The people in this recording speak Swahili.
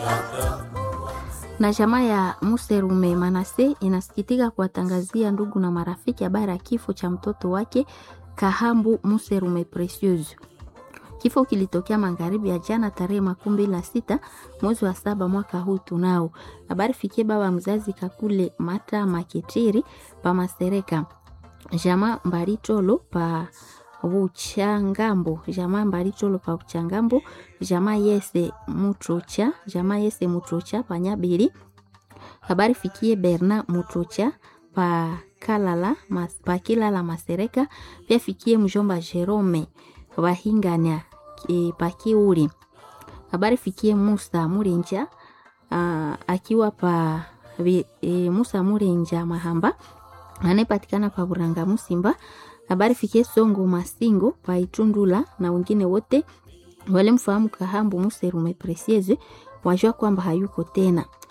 na jamaa ya Muserume Manase inasikitika kuwatangazia ndugu na marafiki habari ya kifo cha mtoto wake Kahambu Muserume Precious. Kifo kilitokea magharibi ya jana tarehe makumi mbili na sita mwezi wa saba mwaka huu tunao. Habari fikie baba mzazi Kakule Mata Maketiri pa Masereka, jamaa Mbaritolo pa Uchangambo, jamaa Mbaritolo pa Uchangambo, jamaa Yese Mutrocha, jamaa Yese Mutrocha pa Nyabiri. Habari fikie Berna Mutrocha pa Kalala mas, pa Kilala Masereka, pia fikie mjomba Jerome Wahingania e, pa Kiuli. Habari fikie Musa Murenja a, akiwa pa e, Musa Murenja Mahamba anayepatikana pa Buranga Musimba. Habari fikie Songo Masingo pa Itundula na wengine wote walimfahamu Kahambu Muserume Precieze wajua kwamba hayuko tena.